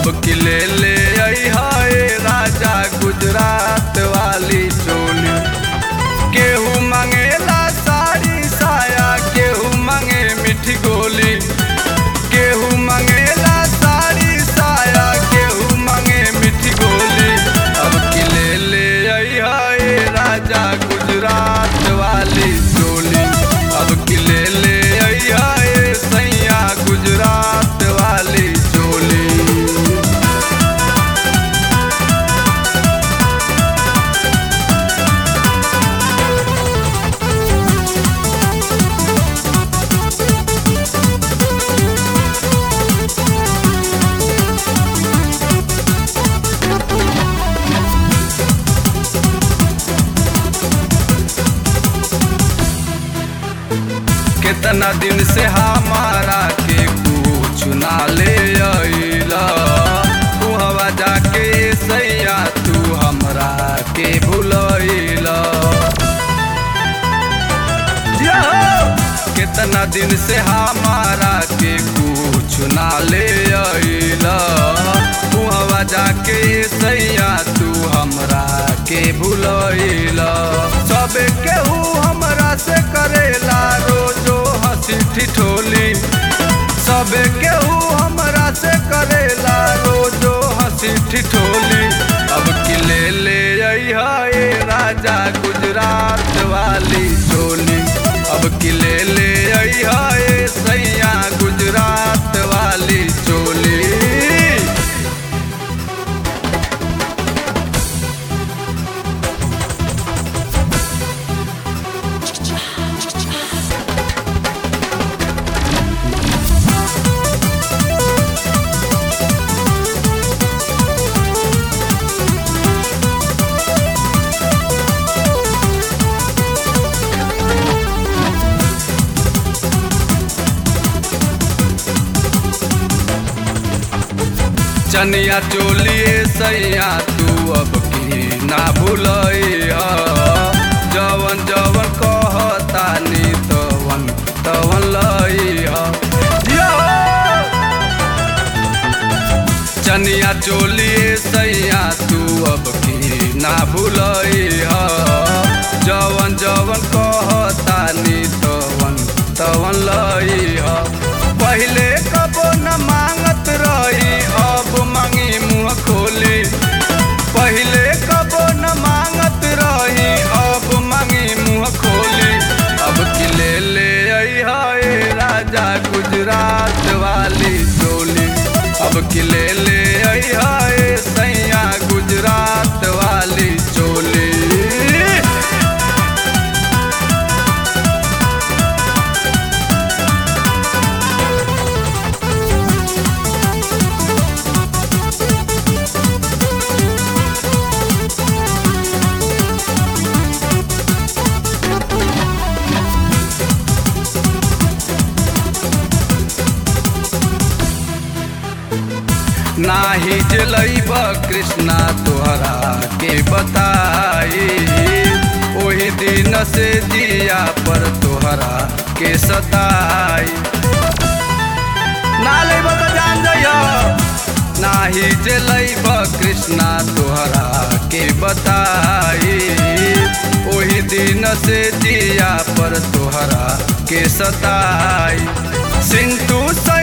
की ले ले आई हाय राजा गुजरात वाली चोली केहू मंगेला साड़ी साया केहू मंगे मिठी गोली केहू मंगेला साड़ी साया केहू मंगे मिठी गोली अब की ले ले आई हाय राजा गुजरात वाली चोली अब की ले ले आई हाय सैया गुजरात वाली चोली कितना दिन से हमारा के कुछ ना ले अइला तू हवा जाके सैया तू हमरा के भूलैला कितना दिन से हमारा के कुछ ना ले अइला तू हवा जाके सैया तू हमरा के भूलैला सबे केहू हमरा से करेला रोजो हंसी ठिठोली सबे केहू हमरा से करेला रोजो हंसी ठिठोली अब की ले ले आई हाय राजा गुजरात वाली चोली अब की ले ले आई हाय सैया गुजरात वाली चोली चनिया चोलिए सैया तू अब की ना भूलैया जवन जवन कहतानी तवन तवन लैया चनिया चोलिए सैया तू अब की ना भूलैया जवन जवन कहतानी तवन तवन लैया पहिले कबो न मांगत रही अब मांगी मुँह खोली पहिले कबो न मांगत रही अब मांगी मुँह खोली अब की ले ले आई हाय राजा गुजरात वाली चोली अब की ले ले आई हाय सैया गुजरात वाली चोली नाही जलैब कृष्णा तोहरा के बताई ओही दिन से दिया पर तोहरा के सताई ना लेब तो जान जइयो नाही जलैब कृष्णा तोहरा के बताई ओही दिन से दिया पर तोहरा के सताई सिंटू सै